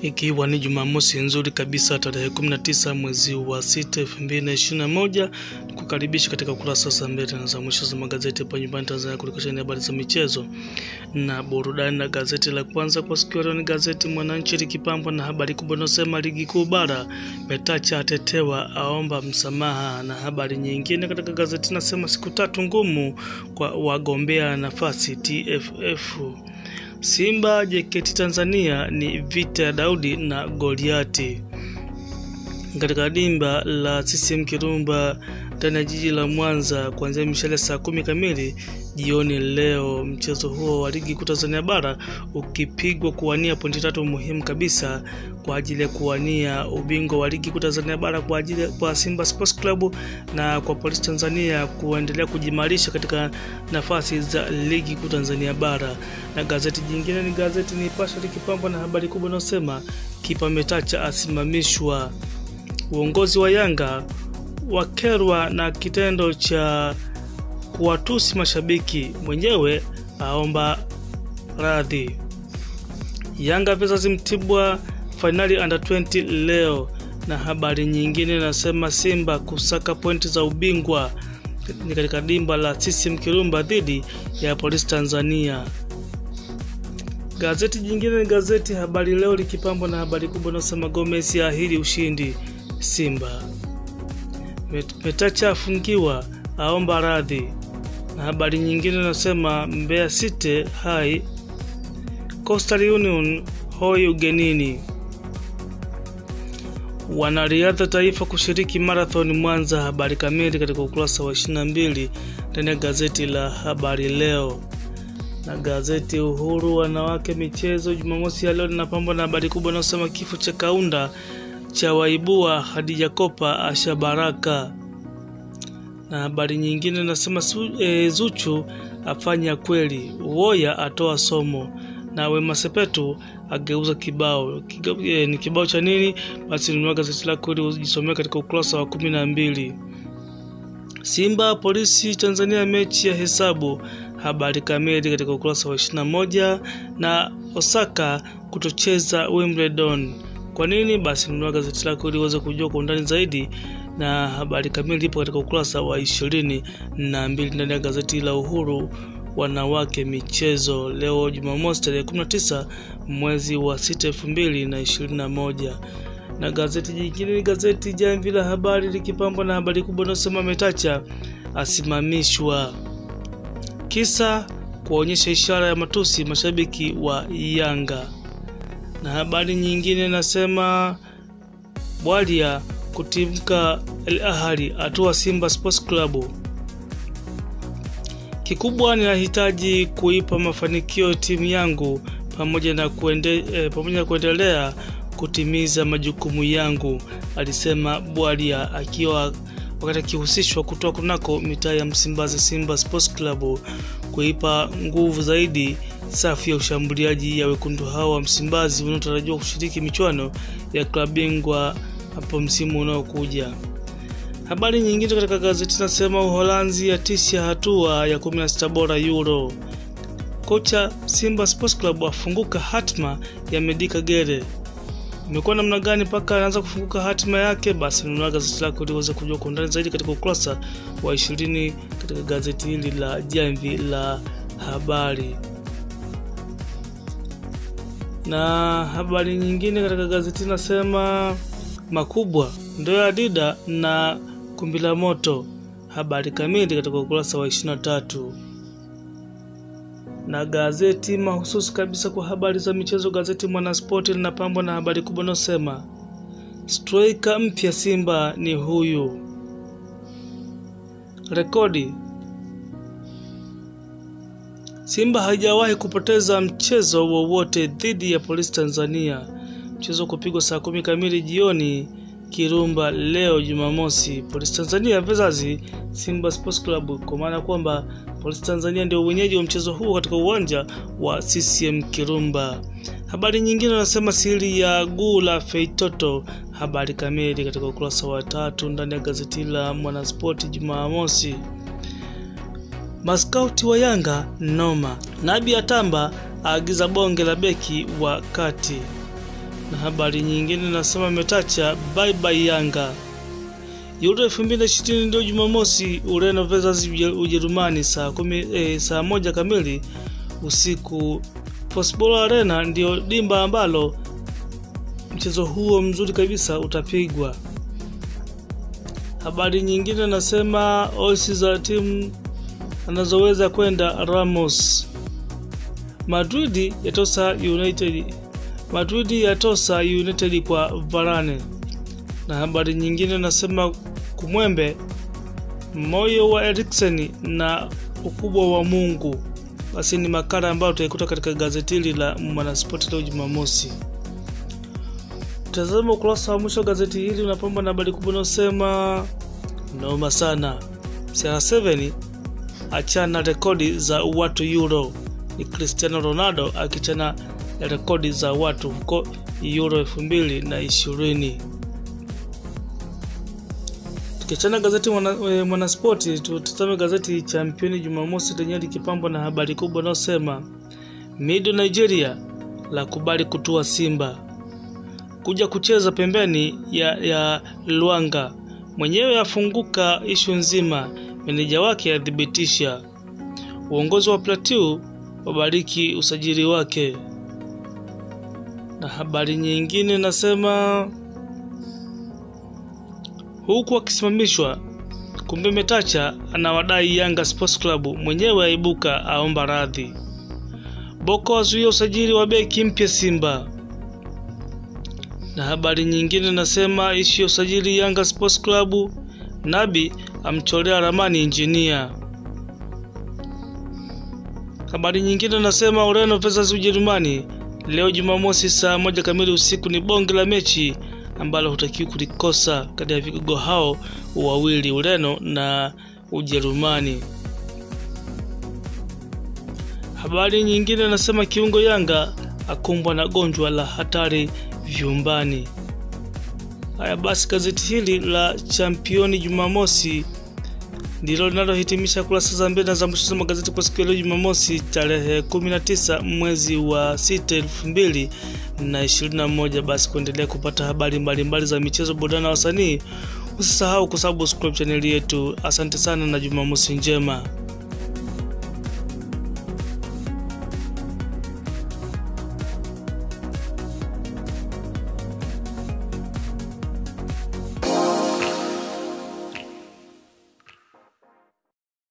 ikiwa ni Jumamosi nzuri kabisa tarehe 19 mwezi wa 6 2021, kukaribisha katika ukurasa za mbele na za mwisho za magazeti hapa nyumbani Tanzania, kulikashani habari za michezo na burudani. Na gazeti la kwanza kwa siku leo ni gazeti Mwananchi likipambwa na habari kubwa inayosema ligi kuu bara, Metacha atetewa aomba msamaha, na habari nyingine katika gazeti nasema siku tatu ngumu kwa wagombea nafasi TFF. Simba JKT Tanzania ni vita ya Daudi na Goliati katika dimba la CCM Kirumba ndani ya jiji la Mwanza kuanzia mishale saa kumi kamili jioni leo. Mchezo huo wa ligi kuu Tanzania bara ukipigwa kuwania pointi tatu muhimu kabisa kwa ajili ya kuwania ubingwa wa ligi kuu Tanzania bara kwa ajili kwa Simba Sports Club na kwa Polisi Tanzania kuendelea kujimarisha katika nafasi za ligi kuu Tanzania bara. Na gazeti jingine ni gazeti Nipashe likipambwa na habari kubwa inayosema kipa Metacha asimamishwa. Uongozi wa Yanga wakerwa na kitendo cha kuwatusi mashabiki, mwenyewe aomba radhi. Yanga versus Mtibwa fainali under 20 leo. Na habari nyingine nasema Simba kusaka pointi za ubingwa ni katika dimba la CCM Kirumba dhidi ya Polisi Tanzania. Gazeti jingine ni gazeti Habari Leo likipambwa na habari kubwa inayosema Gomez yaahidi ushindi Simba. Metacha afungiwa aomba radhi, na habari nyingine nasema Mbeya City hai Coastal Union hoi ugenini. Wanariadha taifa kushiriki marathon Mwanza. Habari kamili katika ukurasa wa 22 ndani ya gazeti la Habari Leo na gazeti Uhuru wanawake michezo Jumamosi ya leo linapambwa na habari kubwa inayosema kifo cha Kaunda cha waibua Hadija Kopa Asha Baraka, na habari nyingine nasema e, Zuchu afanya kweli, Woya atoa somo, na Wema Sepetu ageuza kibao Kiga, e, ni kibao cha nini? Basi nunua gazeti lako ili ujisomea katika ukurasa wa kumi na mbili. Simba Polisi Tanzania mechi ya hesabu habari kamili katika ukurasa wa 21, na Osaka kutocheza Wimbledon kwa nini? Basi nunua gazeti lako ili uweze kujua kwa undani zaidi, na habari kamili ipo katika ukurasa wa ishirini na mbili ndani ya gazeti la Uhuru wanawake michezo leo Jumamosi tarehe 19 mwezi wa 6 2021. Na gazeti jingine ni gazeti Jamvi la Habari likipambwa na habari kubwa inayosema Metacha asimamishwa kisa kuonyesha ishara ya matusi mashabiki wa Yanga na habari nyingine nasema Bwalia kutimka Al Ahly atua Simba Sports Club. Kikubwa ninahitaji kuipa mafanikio timu yangu pamoja na kuende, eh, pamoja na kuendelea kutimiza majukumu yangu, alisema Bwalia akiwa wakati akihusishwa kutoa kunako mitaa ya Msimbazi Simba Sports Club kuipa nguvu zaidi safu ya ushambuliaji ya wekundu hao wa Msimbazi wanaotarajiwa kushiriki michuano ya klabu bingwa hapo msimu unaokuja. Habari nyingine katika gazeti nasema Uholanzi yatisha hatua ya 16 bora Euro. Kocha Simba Sports Club afunguka hatma ya Medika Gere. Imekuwa namna gani mpaka anaanza kufunguka hatima yake? Basi nunua gazeti lako ili uweze kujua kwa undani zaidi katika ukurasa wa 20 katika gazeti hili la Jamvi la Habari na habari nyingine katika gazeti nasema makubwa ndio ya Dida na kumbi la moto. Habari kamili katika ukurasa wa 23 na gazeti mahususi kabisa kwa habari za michezo, gazeti Mwanaspoti linapambwa na habari kubwa inayosema striker mpya Simba ni huyu, rekodi Simba haijawahi kupoteza mchezo wowote dhidi ya Polisi Tanzania. Mchezo kupigwa saa kumi kamili jioni Kirumba leo Jumamosi, Polisi Tanzania versus Simba Sports Club, kwa maana kwamba Polisi Tanzania ndio wenyeji wa mchezo huo katika uwanja wa CCM Kirumba. Habari nyingine wanasema siri ya guu la Feitoto. Habari kamili katika ukurasa wa tatu ndani ya gazeti la Mwanaspoti Jumamosi. Maskauti wa Yanga noma. Nabi Atamba aagiza bonge la beki wa kati. Na habari nyingine nasema Metacha bye bye Yanga. Euro 2020 ndio Jumamosi, Ureno versus Ujerumani saa kumi, eh, saa moja kamili usiku. Postball Arena ndio dimba ambalo mchezo huo mzuri kabisa utapigwa. Habari nyingine nasema osi za timu anazoweza kwenda Ramos. Madrid yatosa United. Madrid yatosa United kwa Varane. Na habari nyingine nasema kumwembe moyo wa Eriksen na ukubwa wa Mungu. Basi ni makala ambayo utaikuta katika gazeti hili la Mwanaspoti leo Jumamosi. Tazama ukurasa wa mwisho wa gazeti hili unapamba na habari kubwa inayosema noma sana, CR7 achana rekodi za watu Euro. Ni Cristiano Ronaldo akichana rekodi za watu huko Euro elfu mbili na ishirini. Tukiachana gazeti Mwanaspoti mwana tutazame gazeti Championi Jumamosi lenyewe likipambwa na habari kubwa inayosema Mido Nigeria la kubali kutua Simba kuja kucheza pembeni ya, ya Luanga mwenyewe afunguka ishu nzima, meneja wake athibitisha. Uongozi wa Plateau wabariki usajili wake. Na habari nyingine nasema huku akisimamishwa, kumbe Metacha anawadai Yanga Sports Club, mwenyewe aibuka aomba radhi. Boko azuia usajili wa beki mpya Simba na habari nyingine nasema ishi ya usajili Yanga Sports Club, Nabi amchorea ramani injinia. Habari nyingine nasema Ureno versus Ujerumani leo Jumamosi saa moja kamili usiku ni bonge la mechi ambalo hutakiwi kulikosa kati ya vigogo hao wawili Ureno na Ujerumani. Habari nyingine nasema kiungo Yanga akumbwa na gonjwa la hatari vyumbani. Haya basi, gazeti hili la Championi Jumamosi ndilo linalohitimisha kurasa za mbele za mwisho za magazeti kwa siku ya leo Jumamosi tarehe 19 mwezi wa 6 2021. Basi kuendelea kupata habari mbalimbali mbali za michezo, burudani na wasanii, usisahau kusubscribe chaneli yetu. Asante sana na Jumamosi njema.